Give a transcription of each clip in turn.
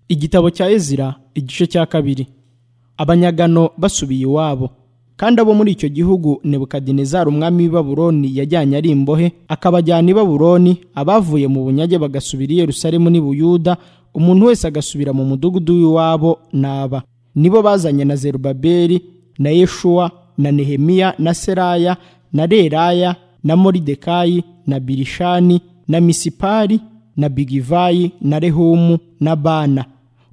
igitabo cya ezira igice cya kabiri abanyagano basubiye iwabo kandi abo muri icyo gihugu nebukadinezari umwami w'i babuloni yajyanye ari imbohe akabajyana i babuloni abavuye mu bunyage bagasubira i yerusalemu n'i buyuda umuntu wese agasubira mu mudugudu w'iwabo n'aba nibo bazanye na zerubabeli na yeshuwa na nehemiya na seraya na reraya na moridekayi na birishani na misipari na bigivayi na rehumu na bana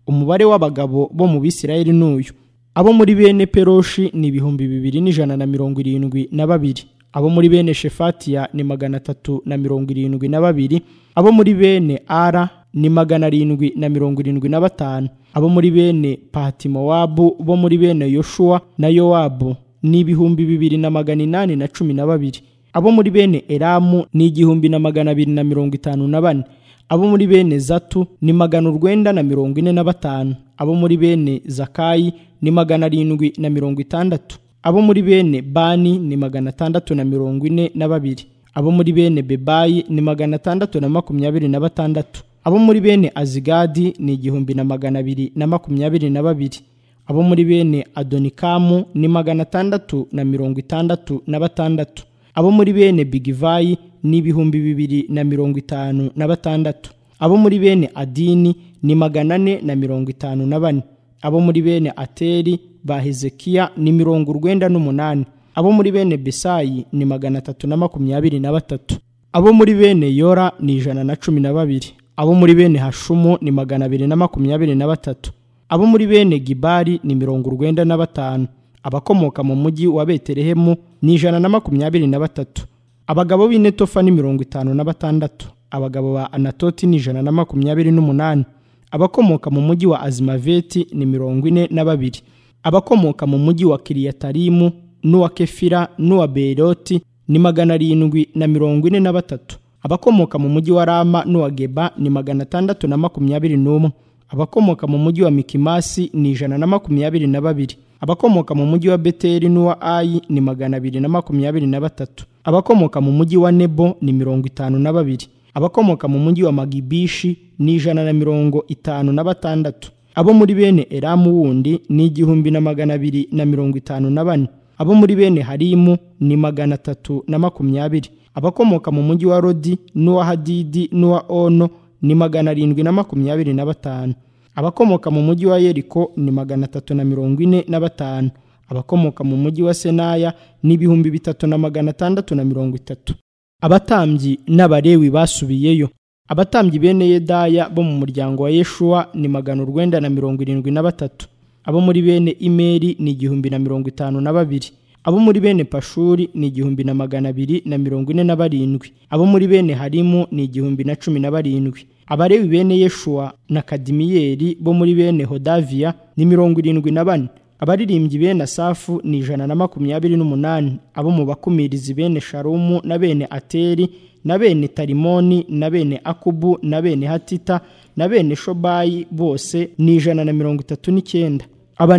umubare w'abagabo bo mu bisirayeli n'uyu abo muri bene peroshi ni ibihumbi bibiri n'ijana na mirongo irindwi na babiri abo muri bene shefatiya ni magana atatu na mirongo irindwi na babiri abo muri bene ara ni magana arindwi na mirongo irindwi na batanu abo muri bene patimowabu bo muri bene yoshuwa na yowabu ni ibihumbi bibiri na magana inani na cumi na babiri abo muri bene eramu ni igihumbi na magana abiri na mirongo itanu na bane abo muri bene zatu ni magana urwenda na mirongo ine na batanu abo muri bene zakayi ni magana arindwi na mirongo itandatu abo muri bene bani ni magana atandatu na mirongo ine na babiri abo muri bene bebayi ni magana atandatu na makumyabiri na batandatu abo muri bene azigadi ni igihumbi na magana abiri na makumyabiri na babiri abo muri bene adonikamu ni magana atandatu na mirongo itandatu na batandatu abo muri bene bigivayi ni ibihumbi bibiri na mirongo itanu na batandatu abo muri bene adini ni magana ane na mirongo itanu na bane abo muri bene ateri ba hezekiya ni mirongo urwenda n'umunani abo muri bene besayi ni magana atatu na makumyabiri na batatu abo muri bene yora ni ijana na cumi na babiri abo muri bene hashumu ni magana abiri na makumyabiri na batatu abo muri bene gibari ni mirongo urwenda na batanu abakomoka mu mujyi wa betelehemu ni ijana na makumyabiri na batatu abagabo b'i netofa ni mirongo itanu na batandatu abagabo ba anatoti ni ijana na makumyabiri n'umunani abakomoka mu mujyi wa azimaveti ni mirongo ine na babiri abakomoka mu mujyi wa kiriyatarimu n'uwa kefira n'uwa beroti ni magana arindwi na mirongo ine na batatu abakomoka mu mujyi wa rama n'uwa geba ni magana atandatu na makumyabiri n'umwe abakomoka mu mujyi wa mikimasi ni ijana na makumyabiri na babiri abakomoka mu mujyi wa beteri n'uwa ayi ni magana abiri na makumyabiri na batatu abakomoka mu mujyi wa nebo ni mirongo itanu na babiri abakomoka mu mujyi wa magibishi ni ijana na mirongo itanu na batandatu abo muri bene eramu wundi ni igihumbi na magana abiri na mirongo itanu na bane abo muri bene harimu ni magana atatu na makumyabiri abakomoka mu mujyi wa rodi n'uwa hadidi n'uwa ono ni magana arindwi na makumyabiri na batanu abakomoka mu mujyi wa yeriko ni magana atatu na mirongo ine na batanu abakomoka mu mujyi wa senaya ni ibihumbi bitatu na magana atandatu na mirongo itatu abatambyi n'abarewi basubiyeyo abatambyi bene yedaya bo mu muryango wa yeshuwa ni magana urwenda na mirongo irindwi na batatu abo muri bene imeri ni igihumbi na mirongo itanu na babiri abo muri bene pashuri ni igihumbi na magana abiri na mirongo ine na barindwi abo muri bene harimu ni igihumbi na cumi na barindwi abarewi bene yeshuwa na kadimiyeri bo muri bene hodaviya ni mirongo irindwi na bane abaririmbyi bene asafu ni ijana na makumyabiri n'umunani abo mu bakumirizi bene sharumu na bene ateri na bene tarimoni na bene akubu na bene hatita na bene shobayi bose ni ijana na mirongo itatu n'icyenda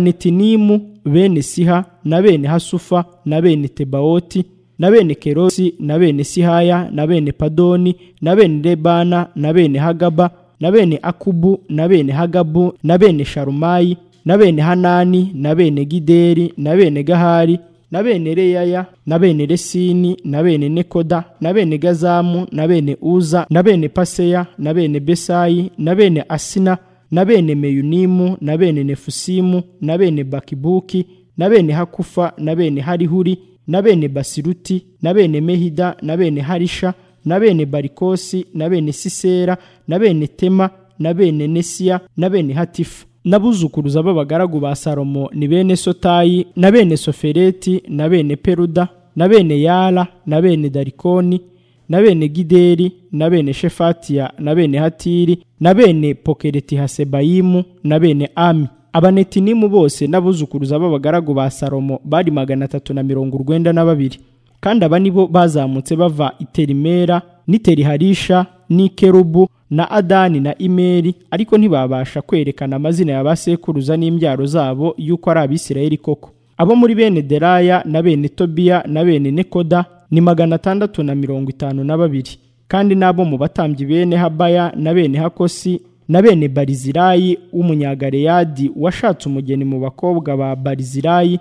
abanetinimu bene siha na bene hasufa na bene tebawoti na bene kerosi na bene sihaya na bene padoni na bene lebana na bene hagaba na bene akubu na bene hagabu na bene sharumayi na bene hanani na bene gideri na bene gahari na bene reyaya na bene resini na bene nekoda na bene gazamu na bene uza na bene paseya na bene besayi na bene asina na bene meyunimu na bene nefusimu na bene bakibuki na bene hakufa na bene harihuri na bene basiruti na bene mehida na bene harisha na bene barikosi na bene sisera na bene tema na bene nesiya na bene hatifu n'abuzukuruza b'abagaragu ba salomo ni bene sotayi na bene sofereti na bene peruda na bene yara na bene darikoni na bene gideri na bene shefatiya na bene hatiri na bene pokereti hasebayimu na bene ami abanetinimu bose n'abuzukuruza b'abagaragu ba salomo bari magana atatu na mirongo urwenda na babiri kandi aba ni bo bazamutse bava iterimera n'iteriharisha n'ikerubu na adani na imeri ariko ntibabasha kwerekana amazina ya basekuruza n'imbyaro zabo y'uko ari abisirayeli koko abo muri bene deraya na bene tobiya na bene nekoda ni magana atandatu na mirongo itanu na babiri kandi n'abo mu batambyi bene habaya na bene hakosi na bene barizirayi w'umunyagaleyadi washatse umugeni mu bakobwa ba barizirayi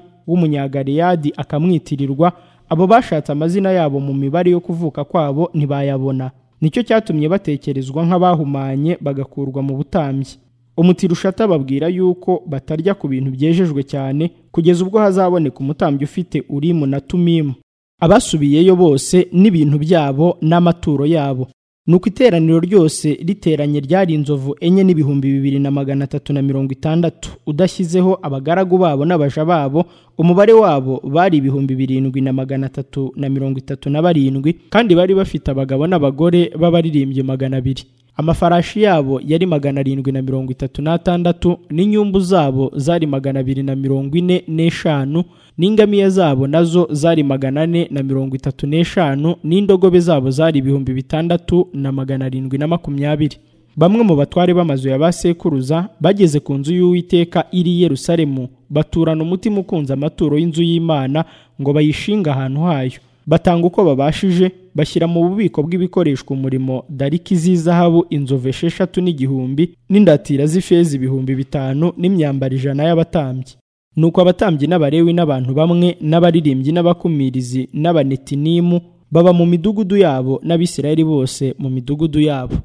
w'umunyagaleyadi akamwitirirwa abo bashatse amazina yabo mu mibare yo kuvuka kwabo ntibayabona nicyo cyatumye batekerezwa nk'abahumanye bagakurwa mu butambyi umutirushata babwira yuko batarya ku bintu byejejwe cyane kugeza ubwo hazaboneka umutambyi ufite urimu na tumimu abasubiyeyo bose n'ibintu byabo n'amaturo yabo nuko iteraniro ryose riteranye ryari inzovu enye n'ibihumbi bibiri na magana atatu na mirongo itandatu udashyizeho abagaragu babo n'abaja babo umubare wabo bari ibihumbi birindwi na magana atatu na mirongo itatu na barindwi kandi bari bafite abagabo n'abagore b'abaririmbyi magana abiri amafarashi yabo yari magana arindwi na mirongo itatu n'atandatu n'inyumbu zabo zari magana abiri na mirongo ine n'eshanu n'ingamiya zabo nazo zari magana ane na mirongo itatu n'eshanu n'indogobe zabo zari ibihumbi bitandatu na magana arindwi na makumyabiri bamwe mu batware b'amazu ya ba sekuruza bageze ku nzu y'uwiteka iri i yerusalemu baturana umutima ukunze amaturo y'inzu y'imana ngo bayishinge ahantu hayo batanga uko babashije bashyira mu bubiko bw'ibikoreshwa umurimo dariki z'izahabu inzovu esheshatu n'igihumbi n'indatira z'ifeza ibihumbi bitanu n'imyambaro ijana y'abatambyi nuko abatambyi n'abarewi n'abantu bamwe n'abaririmbyi n'abakumirizi n'abanetinimu baba mu midugudu yabo n'abisirayeli bose mu midugudu yabo